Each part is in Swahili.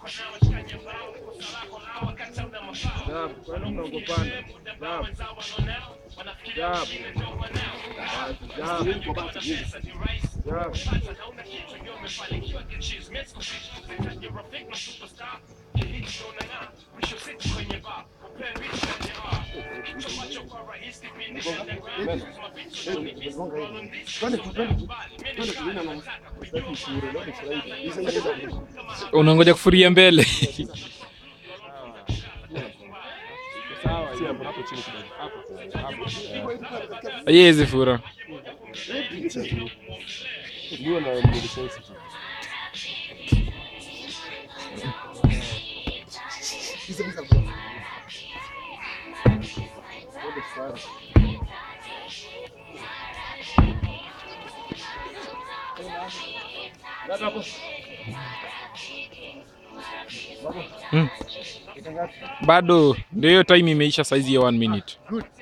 Jab, kwani mnaogopana? Jab. Jab. Jab. Jab. unangoja kufuria mbele Sawa, hiyo hapo chini kidogo. Hapo. Hapo. yezi fura Ndio na mwili sensitive. bado ndio hiyo time imeisha saizi ya one minute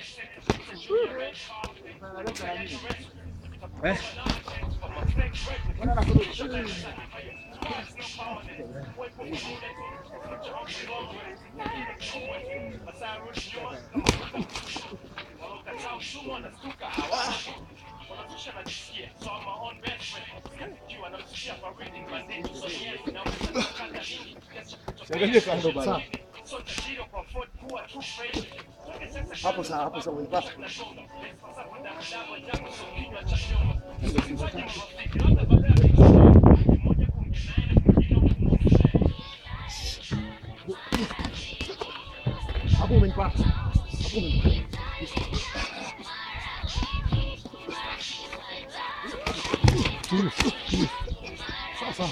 Siangalie kando bana. Hapo sawa, hapo sawa, unipata. Hapo umenipata. Hapo umenipata. Sawa sawa.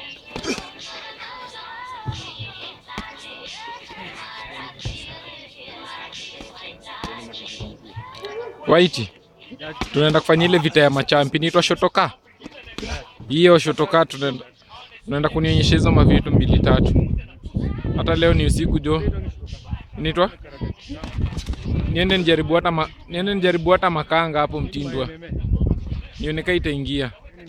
Waiti, tunaenda kufanya ile vita ya machampi, inaitwa shotoka. Hiyo shotoka tunaenda tunaenda kunionyesha hizo mavitu mbili tatu. Hata leo ni usiku jo, inaitwa niende nijaribu hata ma, niende nijaribu hata makanga hapo Mtindwa, nione kama itaingia.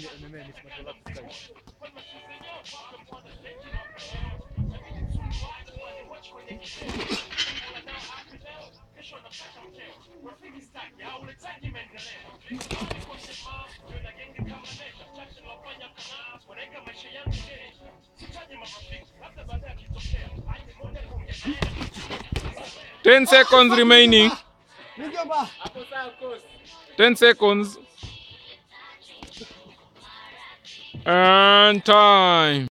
Ten seconds remaining. Mjomba. Ten seconds. And time.